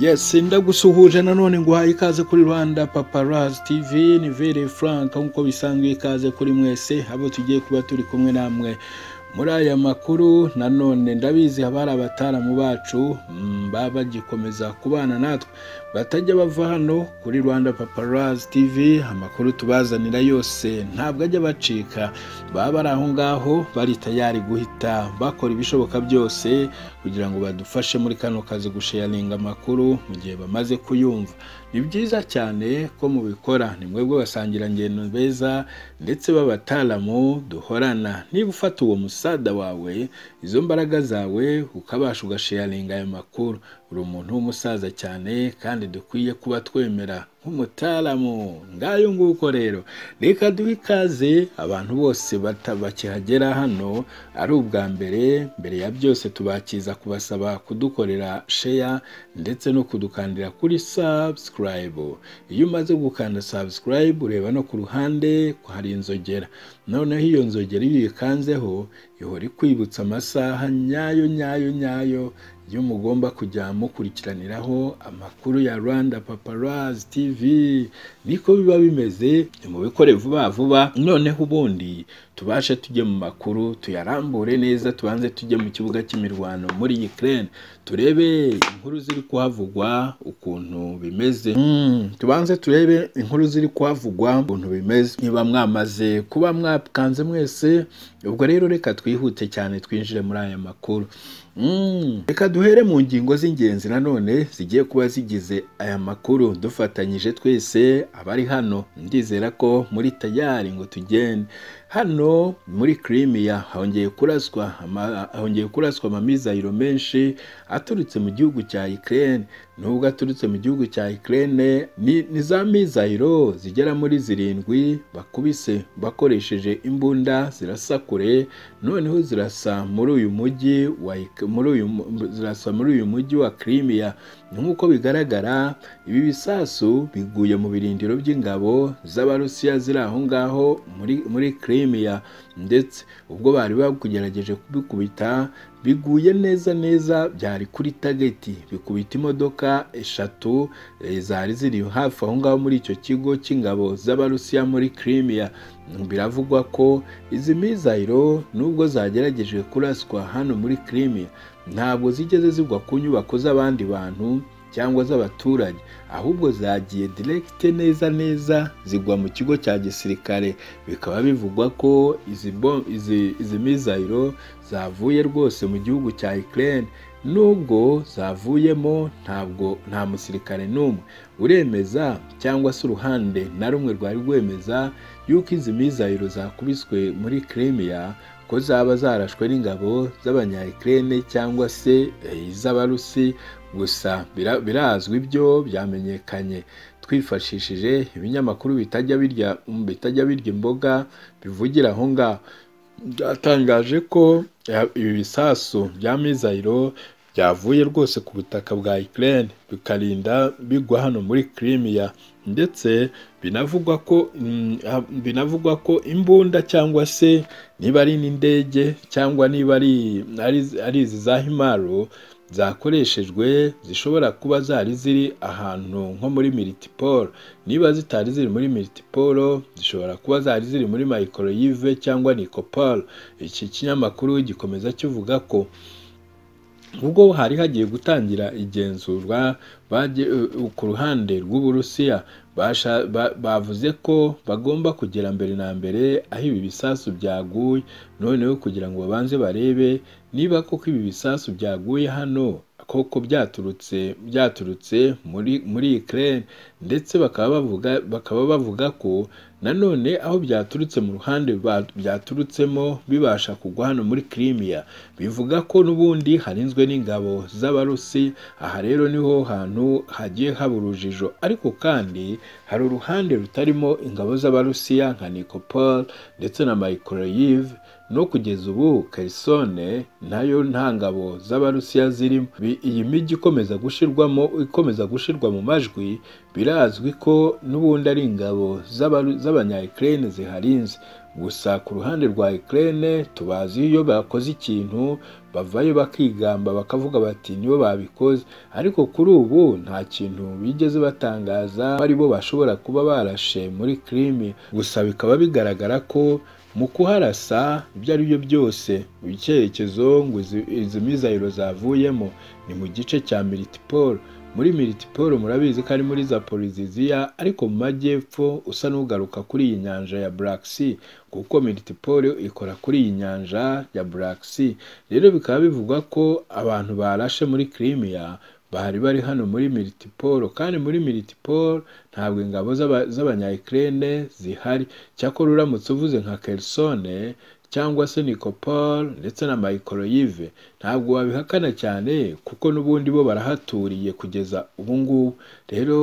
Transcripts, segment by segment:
Yes ndagusuhuje nanone nguhaye ikaze kuri Rwanda Paparazzi TV ni Vere Frank nk'uko bisanzwe ikaze kuri mwese abo tugiye kuba turi kumwe namwe muri aya makuru nanone ndabizi haba hari abataramu bacu baba bagikomeza kubana natwe batajya bava hano kuri rwanda paparazzi tv amakuru tubazanira yose ntabwo ajya bacika baba bari aho ngaho bari tayari guhita bakora ibishoboka byose kugira ngo badufashe muri kano kazi gusheyaringa amakuru mu gihe bamaze kuyumva ni byiza cyane ko mubikora ni mwebwe basangirangendo beza ndetse b'abataramu duhorana niba ufata uwo musaza sada wawe izo mbaraga zawe ukabasha ugasheyaringa ayo makuru uri umuntu w'umusaza cyane kandi dukwiye kuba twemera nk'umutaramu ngayo nguko rero reka duhe ikaze abantu bose bakihagera hano ari ubwa mbere mbere ya byose tubakiza kubasaba kudukorera sheya ndetse no kudukandira kuri subscribe iyo umaze gukanda subscribe ureba no ku ruhande hari inzogera noneho iyo nzogera iyo uyikanzeho ihora ikwibutsa amasaha nyayo nyayo nyayo yo mugomba kujya mukurikiraniraho amakuru ya Rwanda Paparazzi TV niko biba bimeze mubikore vuba vuba noneho ubundi tubashe tujye mu makuru tuyarambure neza tubanze tujye mu kibuga cy'imirwano muri Ukraine turebe inkuru ziri kuhavugwa ukuntu bimeze mm, tubanze turebe inkuru ziri kuhavugwa ukuntu bimeze niba mwamaze kuba mwakanze mwese ubwo rero reka twihute cyane twinjire muri aya makuru reka duhere mu ngingo z'ingenzi nanone zigiye kuba zigize aya makuru dufatanyije twese abari hano ndizera ko muri tayari ngo tugende hano muri kirimiya hongeye kuraswa hongeye kuraswa amamizayiro menshi aturutse mu gihugu cya ikirere nubwo aturutse mu gihugu cya ikirere ni za mizayiro zigera muri zirindwi bakubise bakoresheje imbunda zirasa kure noneho zirasa muri uyu mujyi wa muri uyu zirasa muri uyu mujyi wa kirimiya nk'uko bigaragara ibi bisasu biguye mu birindiro by'ingabo z'abarusiya ziri aho ngaho muri muri kirimiya ndetse ubwo bari bakugerageje kubikubita biguye neza neza byari kuri tageti bikubita imodoka eshatu zari ziri hafi aho ngaho muri icyo kigo cy'ingabo z'abarusiya muri kirimiya biravugwa ko izi mizayiro nubwo zagerageje kuraswa hano muri kirimiya ntabwo zigeze zigwa ku nyubako z'abandi bantu cyangwa z'abaturage ahubwo zagiye direkite neza neza zigwa mu kigo cya gisirikare bikaba bivugwa ko izi mizayiro zavuye rwose mu gihugu cya ikirere nubwo zavuyemo ntabwo nta musirikare n'umwe uremeza cyangwa se uruhande na rumwe rwari rwemeza yuko izi mizayiro zakubiswe muri kirimiya ko zaba zarashwe n'ingabo z'abanyayikirere cyangwa se iz'abarusi gusa birazwi byo byamenyekanye twifashishije ibinyamakuru bitajya birya bitajya birya imboga bivugira aho ngaho byatangaje ko ibi bisasu bya mizayiro byavuye rwose ku butaka bwa ikirere bikarinda bigwa hano muri kirimiya ndetse binavugwa ko binavugwa ko imbunda cyangwa se niba ari n'indege cyangwa niba ari izi za himaro zakoreshejwe zishobora kuba zari ziri ahantu nko muri miritiporo niba zitari ziri muri miritiporo zishobora kuba zari ziri muri mayikoroyive cyangwa nikoporo iki kinyamakuru gikomeza kivuga ko ubwo hari hagiye gutangira igenzurwa ku ruhande rw'uburusiya bavuze ko bagomba kugera mbere na mbere aho ibi bisasu byaguye noneho kugira ngo babanze barebe niba koko ibi bisasu byaguye hano koko byaturutse byaturutse muri muri ikirere ndetse bakaba bavuga bakaba bavuga ko nanone aho byaturutse mu ruhande byaturutsemo bibasha kugwa hano muri kirimiya bivuga ko n'ubundi harinzwe n'ingabo z'abarusi aha rero niho hantu hagiye haba urujijo ariko kandi hari uruhande rutarimo ingabo z'abarusiya nka nikopol ndetse na mayikoroyive no kugeza ubu kerisone nayo nta ngabo z'abarusiya zirimo Bi- iyi mijyi ikomeza gushirwamo ikomeza gushirwa mu majwi birazwi ko n'ubundi ari ingabo z'abaru- z'abanya Ukraine ziharinze gusa ku ruhande rwa Ukraine tubazi iyo bakoze ikintu bavayo bakigamba bakavuga bati nibo babikoze ariko kuri ubu nta kintu bigeze batangaza ko ari bo bashobora kuba barashe muri krimi gusa bikaba bigaragara ko mu kuharasa ibyo ari byo byose icyerekezo ngo izi- izi mizayiro zavuyemo ni mu gice cya militipolo muri militipolo murabizi ko ari muri zaporiziziya ariko mu majyepfo usa n'ugaruka kuri iyi nyanja ya black sea kuko militipolo ikora kuri iyi nyanja ya black sea rero bikaba bivugwa ko abantu barashe muri krimiya bari bari hano muri militipolo kandi muri militipolo ntabwo ingabo z'aba- z'abanyayikirene zihari cyakora uramutse uvuze nka kerisone cyangwa se nikopol ndetse na mayikoroyive ntabwo wabihakana cyane kuko n'ubundi bo barahaturiye kugeza ubu ngubu rero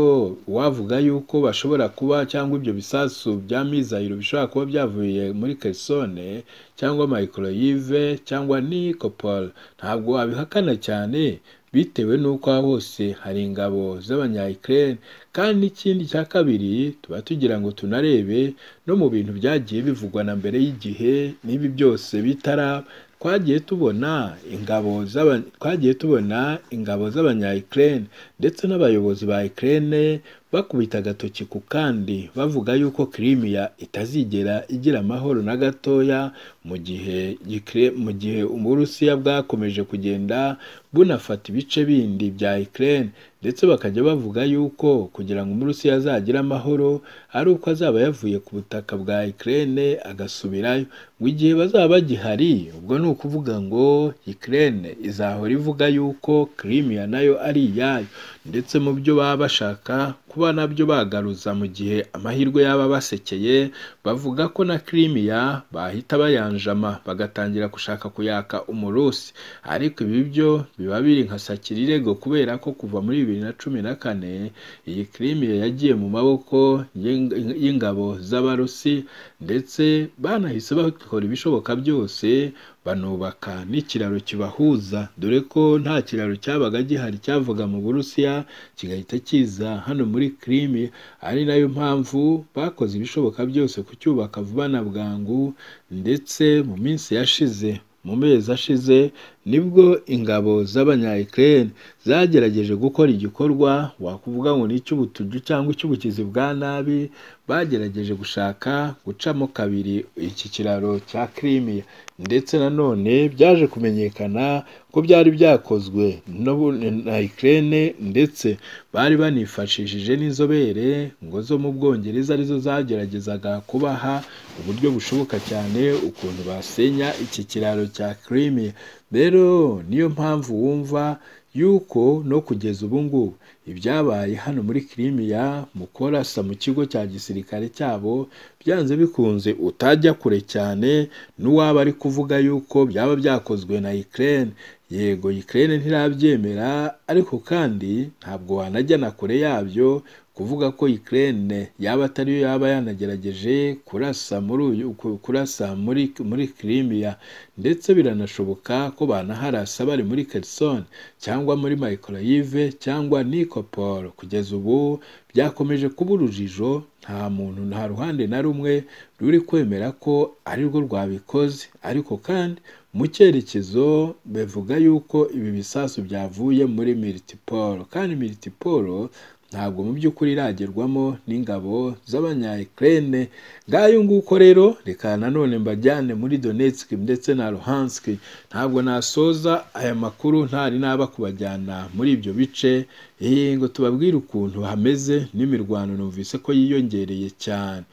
wavuga yuko bashobora kuba cyangwa ibyo bisasu bya mizayiro bishobora kuba byavuye muri kerisone cyangwa mayikoroyive cyangwa nikopol ntabwo wabihakana cyane bitewe n'uko aho hose hari ingabo z'abanyayikirene kandi n'ikindi cya kabiri tuba tugira ngo tunarebe no mu bintu byagiye bivugwa na mbere y'igihe n'ibi byose bitaraba twagiye tubona ingabo z'aba- twagiye tubona ingabo z'abanyayikirene ndetse n'abayobozi ba Ukraine bakubita agatoki ku kandi bavuga yuko Crimea itazigera igira amahoro na gatoya mu gihe Ukra- mu gihe Uburusiya bwakomeje kugenda bunafata ibice bindi bya Ukraine ndetse bakajya bavuga yuko kugira ngo Umurusiya azagire amahoro ari uko azaba yavuye ku butaka bwa Ukraine agasubirayo ngo igihe bazaba bagihari ubwo ni ukuvuga ngo Ukraine izahora ivuga yuko Crimea nayo ari iyayo ndetse mu byo baba bashaka kuba nabyo bagaruza mu gihe amahirwe yaba abasekeye bavuga ko na Crimea bahita bayanjama bagatangira gushaka kuyaka umurusi ariko ibi byo biba biri nka sakirirego kubera ko kuva muri bibiri na cumi na kane iyi Crimea yagiye mu maboko y'ing- y'ingabo z'abarusi ndetse banahise bakora ibishoboka byose banubaka n'ikiraro kibahuza dore ko nta kiraro cyabaga gihari cyavaga mu Burusiya kigahita kiza hano muri Crimea ari nayo mpamvu bakoze ibishoboka byose kucyubaka vuba na bwangu ndetse mu minsi yashize mu mezi ashize nibwo ingabo z'abanyayikirene zagerageje gukora igikorwa wakuvuga ngo ni icy'ubutuju cyangwa icy'ubukizi bwa nabi bagerageje gushaka gucamo kabiri iki kiraro cya Crimea ndetse nanone byaje kumenyekana ko byari byakozwe n'ubu- na Ukraine ndetse bari banifashishije n'inzobere ngo zo mu Bwongereza arizo zageragezaga kubaha uburyo bushoboka cyane ukuntu basenya iki kiraro cya Crimea rero niyo mpamvu wumva yuko no kugeza ubu ngubu ibyabaye hano muri Crimea mu korasa mu kigo cya gisirikare cyabo byanze bikunze utajya kure cyane n'uwaba ari kuvuga yuko byaba byakozwe na Ukraine yego Ukraine ntirabyemera ariko kandi ntabwo wanajya na kure yabyo kuvuga ko Ukraine yaba atari yo yaba yanagerageje kurasa muri uyu ku- kurasa muri muri Crimea ndetse biranashoboka ko banaharasa bari muri Kherson cyangwa muri Mykolaiv cyangwa Nikopol kugeza ubu byakomeje kuba urujijo nta muntu nta ruhande na rumwe ruri kwemera ko ari rwo rwabikoze ariko kandi mu cyerekezo bavuga yuko ibi bisasu byavuye muri militipolo kandi militipolo ntabwo mu by'ukuri iragerwamo n'ingabo z'abanyayikirene ngayo nguko rero reka nanone mbajyane muri Donetsk ndetse na Luhansk ntabwo nasoza aya makuru ntari naba kubajyana muri ibyo bice eh, ngo tubabwire ukuntu hameze n'imirwano numvise ko yiyongereye cyane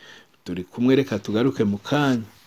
turi kumwe reka tugaruke mu kanya